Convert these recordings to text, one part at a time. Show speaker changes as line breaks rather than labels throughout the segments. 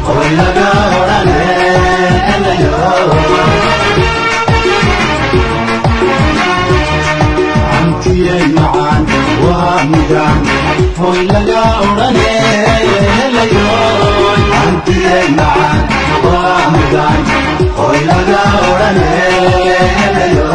hoy laga odhane helayo hantiyay macaan waa midaan hoy laga odhane helayo hantiyay macaan waa midaan hoy laga odhane helayo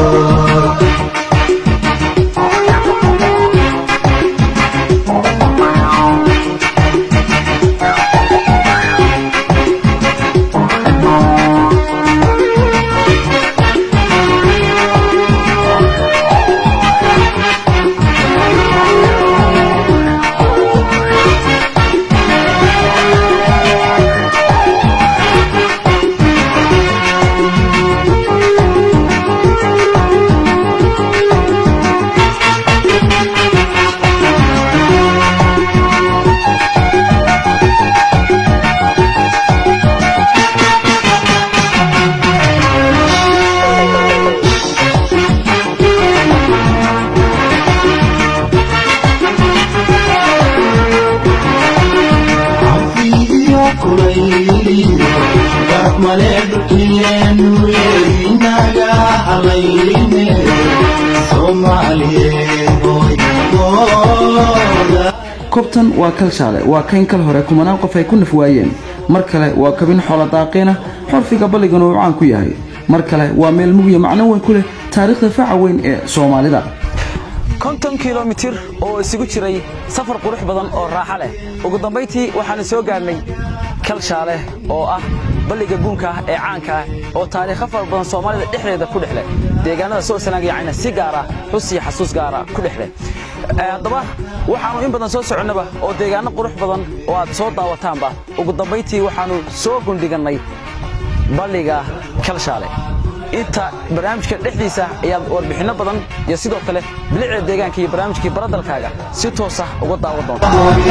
cafiyo kulayliyo garab male dhulkeenu inaga halayne soomaaliyeed hoy mooda
kobtan waa kalshaale waa kayn kal hore kumanaan qof ay ku naf waayeen mar kale waa kabin xoola daaqeena xorfiga balligana uu caan ku yahay mar kale waa meel mugya macno weyn ku leh taariikhda faca weyn ee soomaalida
konton kilomitir oo isugu jiray safar qurux badan oo raaxo leh ugu dambayntii waxaanu soo gaarnay kalshaale oo ah balliga guunka ah ee caanka ah oo taariikho fara badan soomaalida dhexdeeda ku dhexleh deegaanada soo sanaagayacayna si gaara xus iyo xasuus gaara ku dhexleh haddaba waxaannu in badan soo soconnaba oo deegaano qurux badan oo aad soo daawataanba ugu dambayntii waxaannu soo gundhigannay balliga kalshaale inta barnaamijka dhexdiisa ayaad warbixinno badan iyo sidoo kale bilicda deegaanka iyo barnaamijkii baradalkaaga si toos ah uga daawan doonta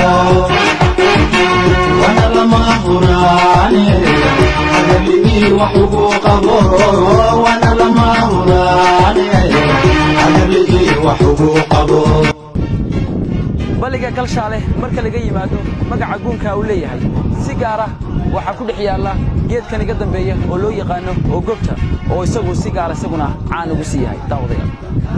wana lama huraane hadalii wax ugu qabo wana lama huraane hadalii wax ugu qabo
balliga kalshaale marka laga yimaado magaca guunka uu leeyahay si gaara waxaa ku dhex yaalla geedkan iga dambeeya oo loo yaqaano oo gobta oo isagu si gaara isaguna caan ugu sii yahay daawadayaal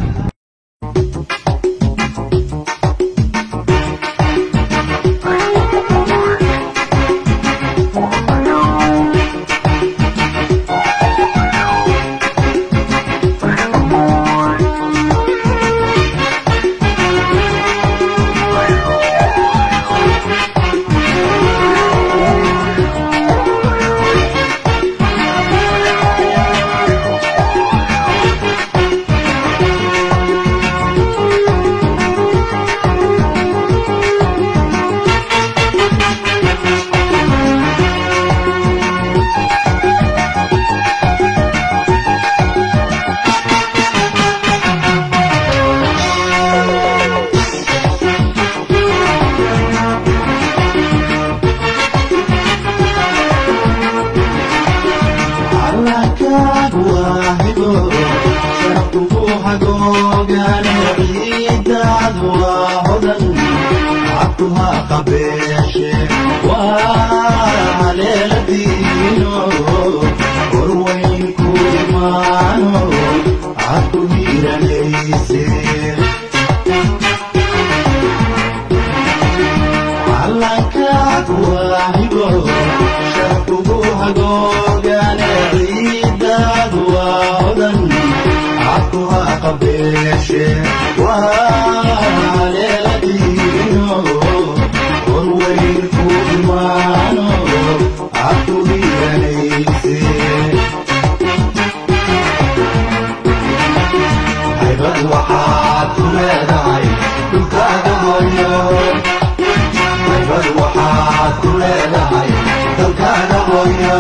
calankaadu waa hibo sharafkugu hagoogane ciidaadu waa hodan cabduha qabeeshe waa haleeladiino horweynku imaano cabdu hiiranayse calankaad waa hibo sharafkugu hagoogane ciidaad waa hodan cabduha qabeeshe waa leeladiino horweynku imaano cabdu hiiranayse haybad waxaad ku leedahay dhulkaaga hooyo haybad waxaad ku leedahay dalkaaga hooyo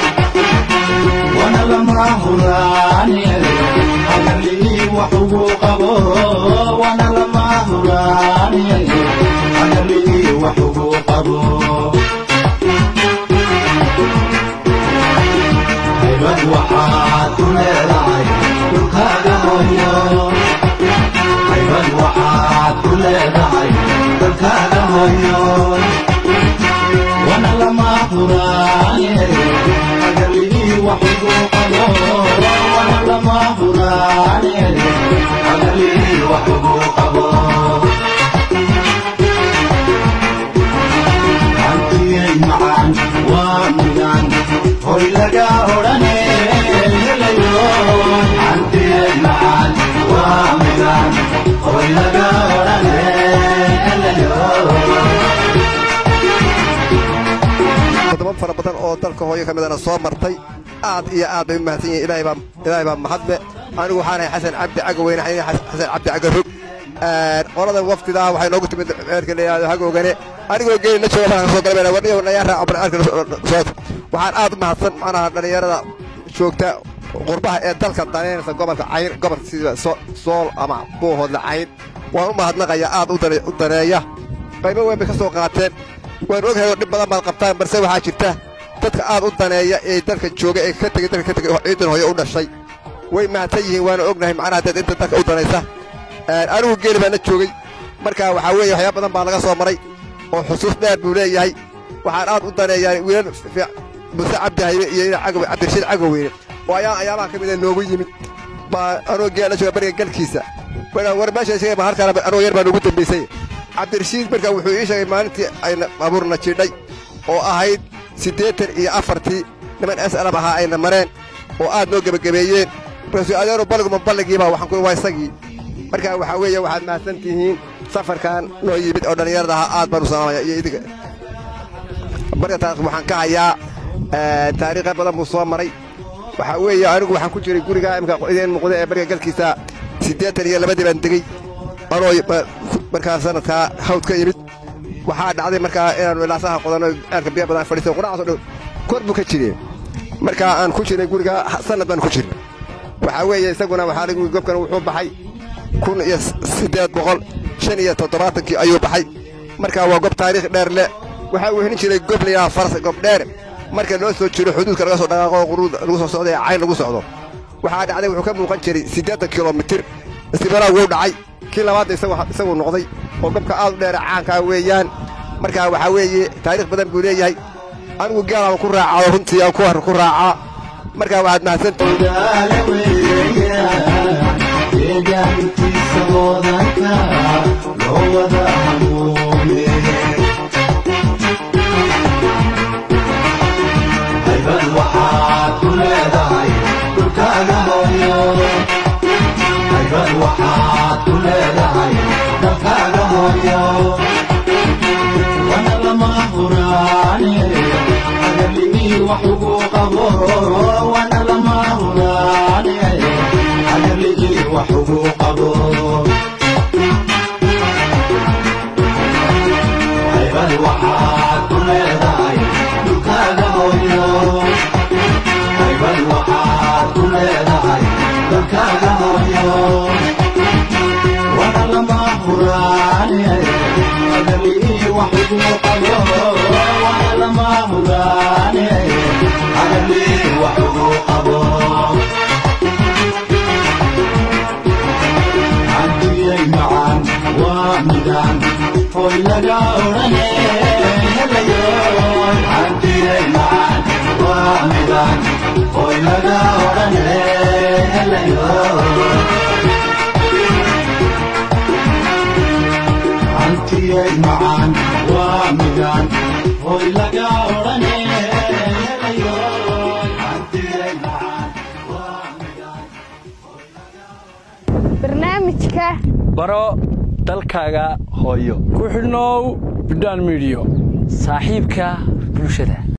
wana lama huraane hadalii wax ugu qabo wana lama huraane hadalii wax ugu qabo haybad waxaad ku leedahay dhulkaaga hooyo haybad waxaad ku leedahay dalkaaga hooyo wana lama huraane hagarlii wax ugu qabo wana lama huraane hagarlii wax ugu qabo hantiyay macaan waa midaan hoy laga odhane helayo hantiyay macaan waa midaan hoy laga odhane helayo
wadamo fara badan oo dalka hooyo ka midana soo martay aad iyo aad bay u mahadsan yihiin ilaahay baa ilaahay baa mahadle anigu waxaan ahay xasan cabdi cagaweyne xasan xasan cabdi cagarog qolada waftidaa waxay noogu timid eerka la yidhahdo hagoogane anigoo geeli la jooga baan soo galbeena warniyo nayaa raaca barnaamijka soo waxaan aad u mahadsan macnaha dhallinyarada joogta qurbaha ee dalka daneynaysa gobolka cayn gobolka sida So- sool ama buuhoodle cayn waan u mahadnaqaya aad u dane- u daneeya qaybo weyn bay ka soo qaateen waan ogahay oo dhib badan baad qabtaan balse waxaa jirta dadka aad u daneeya ee dalka jooga ee ka tegey dalka ka tegey oo ciidan hooyo u dhashay way mahadsan yihiin waana ognahay macnaha dad inta dalka u danaysa Een, anigu geeli baan la joogay marka waxaa weeye waxyaaba badan baa laga soo maray oo xusuus dheer buu leeyahay waxaan aad u daneeyaa wiilal fiic- muse cabdi haybe iyo ina cagow cabdirashiid cagoweyne oo ayaa ayaabaha ka mid a noogu yimid baa anuu geela la jooga bariga galkiisa marka war meesha sheegay ma halkaan anuu yar baa noogu dambaysay cabdirashiid marka wuxuu ii sheegay maalintii ayna abuurna jidhay oo ahayd siddeetan iyo afartii niman s lab ahaa ayna mareen oo aad noo gebagabeeyeen markaasuu adeenu balliguma balligiibaa waxaan ku waa isagii marka waxaa weeye waxaad mahadsan tihiin safarkan noo yimid oo dhallinyarada ahaa aad baan u salaamaya iyo idinka marka taas waxaan ka hayaa ee, taariikha badan buu soo maray waxaa weeye anigu waxaan ku jiray guriga imika idin muuqda ee bariga galkiisa siddeetan iyo labadii baan degey anoo ba- markaa sanadkaa hawd ka yimid waxaa dhacday markaa inaanu ilaasaha qodanno ceelka biyo badan fadhiisto qudhacaasoo dhow kor buu ka jireen markaa aan ku jiray guriga sanad baan ku jirnay waxaa weeye isaguna waxaa lagu gobkan wuxuu baxay kun iyo siddeed boqol shan iyo toddobaatankii ayuu baxay markaa waa gob taariikh dheer leh waxaa uu helin jiray gob layaa faras gob dheer marka loo soo jiro xuduudka laga soo dhaqaaqo quruud lagu soo socdo ee cayn lagu socdo waxaa dhacday wuxuu ka muuqan jiray siddeetan kilomitir istibalaa wuu dhacay kii labaadna isagu isaguu noqday oo gobka aad u dheera caankaa weeyaan markaa waxaa weeye taariikh badan buu leeyahay anigu gaalaan ku raacaa oo runtii aan ku har ku raacaa markaa waxaad mahadsantihiin
odaale weeyaan deegaankiisa wadanka loo wada hamuume haybad waxaad ku leedahay dhulkaaga hooyo haybad waxaad ku leedahay dalkaaga hooyo wana lama huraane hagarligii wax ugu qabo wana lama huraane hagarligii wax ugu qabo haybad waxaad ku leedahay dhulkaaga hooyo haybad waxaad ku leedahay dalkaaga hooyo wana lama huraane hagarligii wax ugu qabo wana lama huraane hagarligii wax ugu qabo hantiyay macaan waa midaan hoy laga odhane helayo hantiyay macaan waa midaan hoy laga odhane helayo hantiyay macaan waa midaan hoy laga odhane helayo hantiyay macaan waa midaan
barnaamijka
baro dalkaaga hooyo ku xidhnow bidhaan midiyo saaxiibka bulshada